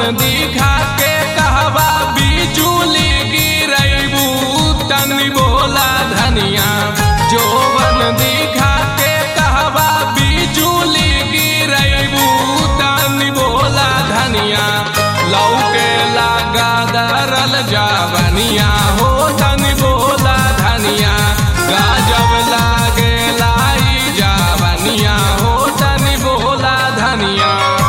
दिखा के कहवा बिजुली गिरैबू तनी बोला धनिया जोवन दिखा के कहवा बिजुली गिरैबू तनी बोला धनिया लौके लागा दरल जावनिया हो तनी बोला धनिया गजब लागे लाई जावनिया हो तनी बोला धनिया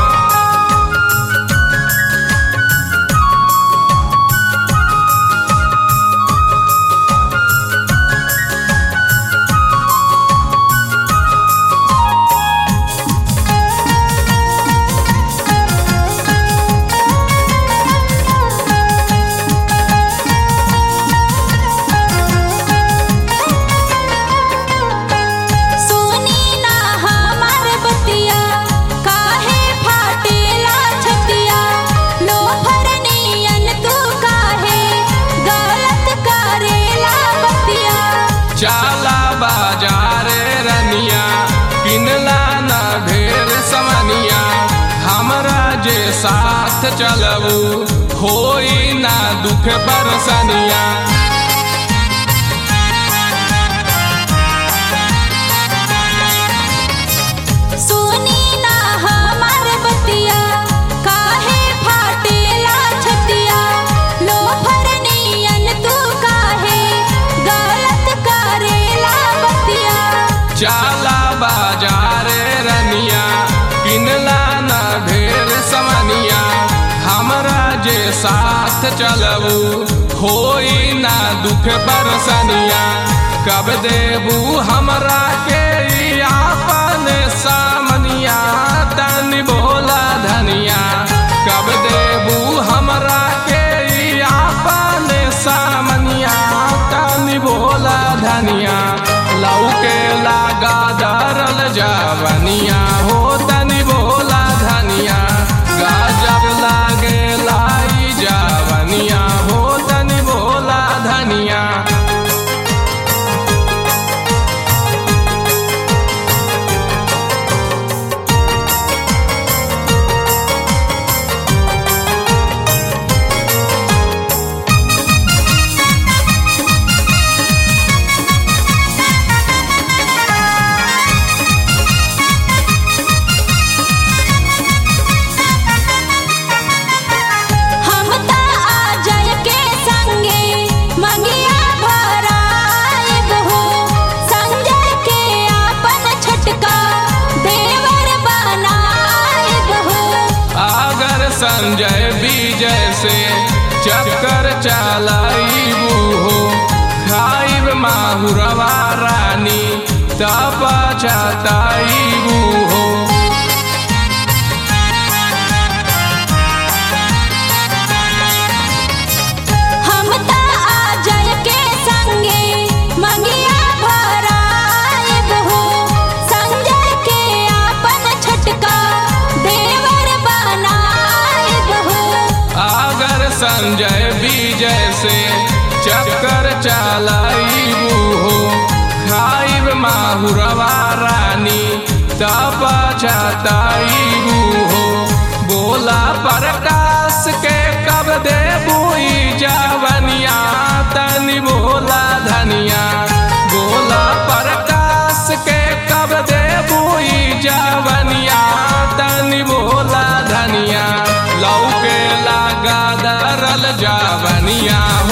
सुनी ना हमार बतिया काहे फाटेला छतिया लोफर नियन तू काहे गलत करेला बतिया चाला बाजारे रनिया किनला ना ढेर समनिया हमरा जे साथ चलबू होई ना दुख बरसनिया सुनी ना हमार बतिया काहे फाटेला छतिया लोफर नियन तू काहे गलत करेला बतिया चाला बाजारे रनिया किनला ना ढेर समनिया हमरा जे साथ चलबू होई ना दुख बरसनिया कब देबू हमरा के ई आपन सामनिया तनी बोला धनिया कब देबू हमरा के ई आपन सामनिया तनी बोला धनिया लौके लागा दरल जावनिया हो तनी बोला धनिया गजब लागे लाई जावनिया हो तनी बोला धनिया हम ता आ जाय के संगे मंगिया भराएब हो संजय के आपन छटका देवर बनाएब हो अगर संजय विजय से चक्कर चलाइबू हो खाइब माहुरवा रानी तब चताइबू हो हम ता आ जाय के संगे मंगिया भराएब हो संजय के आपन छटका देवर बनाएब हो अगर संजय विजय से चक्कर चलाइबू हो खाइब माहुरवा रानी तब चताइबू हो बोला प्रकाश के कब देबू ई जवनिया तनी बोला धनिया बोला प्रकाश के कब देबू ई जवनिया तनी बोला धनिया लौके लागा दरल जावनिया